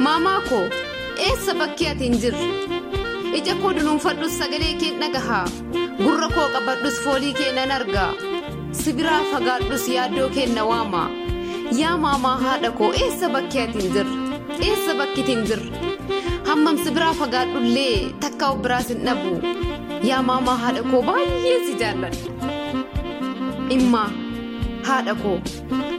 maamaa koo eessa bakkee ati hin jirre ija koo dunuunfadhus sagalee kee dhagahaa gurra koo qabadhus foolii kee nan argaa sibiraa fagaadhus yaaddoo kee na waama yaa maamaa haadha koo eessa bakkee ati hin jirre eessa bakkiti hin jirre hammam sibiraa fagaadhullee takka of biraas hin dhabu yaa maamaa haadha koo baay'ee si jaalladha immaa haadha koo